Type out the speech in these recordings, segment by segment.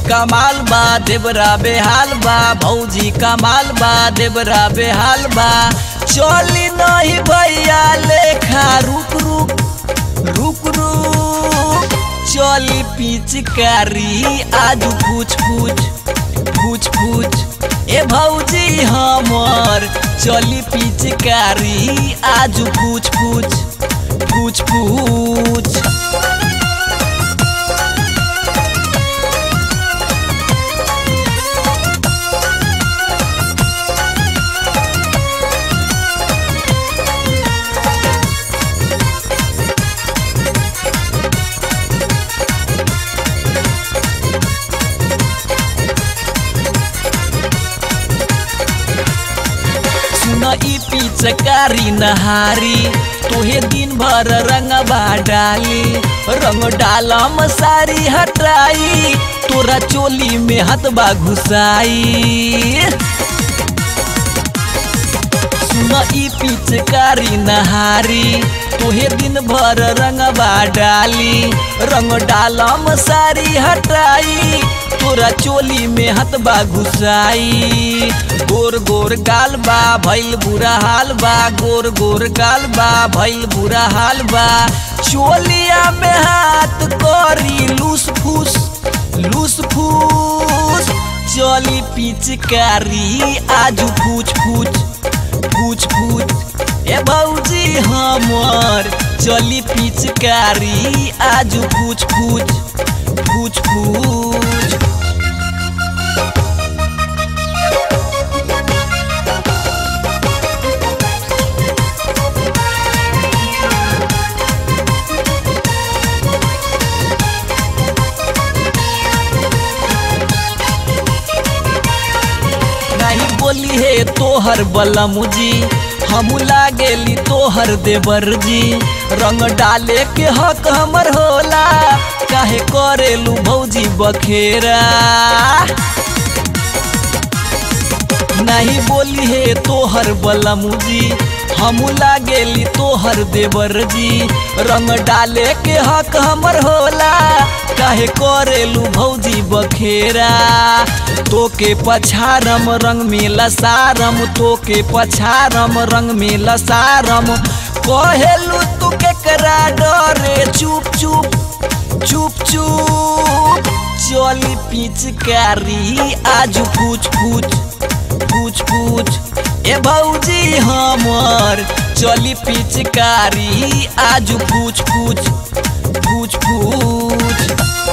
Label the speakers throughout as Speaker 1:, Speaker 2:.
Speaker 1: कमाल बा देवरा बेहाल बा भौजी कमाल बा देवरा बेहाल बा चली नहीं भैया लेखा रुक रुक रुक रुक चली पिचकारी आज पूछ पूछ पूछ पूछ ए भौजी हमर चली पिचकारी आज पूछ पूछ पूछ पूछ सुन ई पिचकारी नहारी तोहे दिन भर रंगबा डाली रंग डालम सारी हटाई तोरा चोली में हथबा घुसाई सुन ई पिचकारी नहारी तोहे दिन भर रंगबा डाली रंग डालम सारी हटाई तोरा चोली में हथबा घुसाई गोर गोर गाल बा भइल बुरा हाल बा गोर गोर गाल बा भइल बुरा हाल बा चोलिया में हाथ करी लूस फूस लूस फूस चली पिचकारी आज पूछ पूछ पूछ पूछ ए भौजी हमर चली पिचकारी आज पूछ पूछ पूछ पूछ नहीं बोली हे तोहर बलमुजी हम लागेली तोहर देवर जी रंग डाले के हक हमर होला काहे करेलू भौजी बखेरा नहीं बोली हे तोहर बलमुजी हम लागेली तोहर देवर जी रंग डाले के हक हमर होला काहे करेलू भौजी बखेरा तोके पछारम रंग में लसारम तोके पछारम रंग में लसारम कहेलू तू केकरा डरे चुप चुप चुप चुप चली पिचकारी आज पूछ पूछ पूछ पूछ ए भौजी हमर चली पिचकारी आज पूछ पूछ पूछ पूछ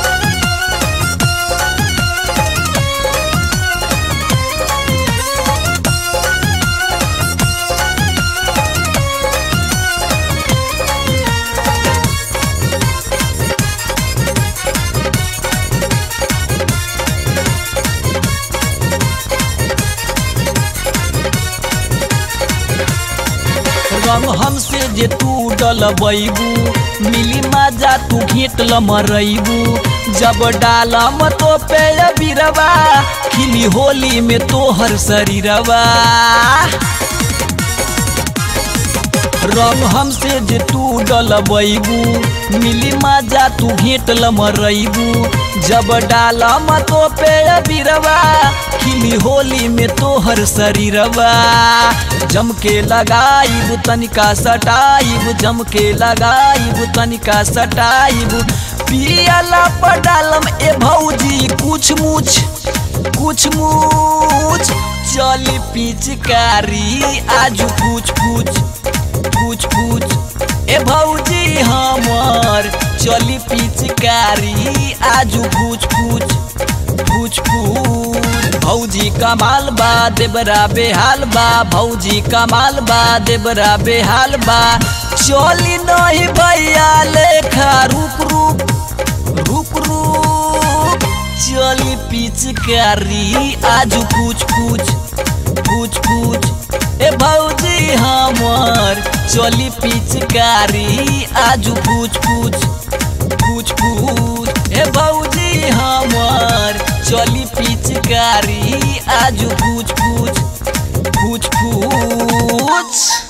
Speaker 1: रंग हमसे जे तू डलबैबू मिली मजा तू घेट मरैबू जब डालम तो पे बिरवा खिली होली में तोहर शरीरवा रंग हमसे जे तू डलबैबू मिली मजा तू घेट मरैबू जब डालम तो पे बिरवा खिली होली में तोहर शरीरवा जम के लगाइब तनिका सटाइब जम के लगाइब तनिका सटाइब पियला पर डालम ए भौजी कुछ मुछ कुछ मुछ चल पिचकारी आज पूछ पूछ पूछ पूछ ए भौजी हमर चली पिचकारी आज पूछ पूछ पूछ पूछ भौजी कमाल बा देबरा बेहाल बा भौजी कमाल बा देबरा बेहाल बा चली नहीं भैया लेखा रुक रुक रुक रुक चली पिचकारी आज पूछ पूछ पूछ पूछ ए भौजी हमर चली पिचकारी आज पूछ पूछ पूछ पूछ ए भौजी हमर चली पिचकारी आज पूछ पूछ पूछ पूछ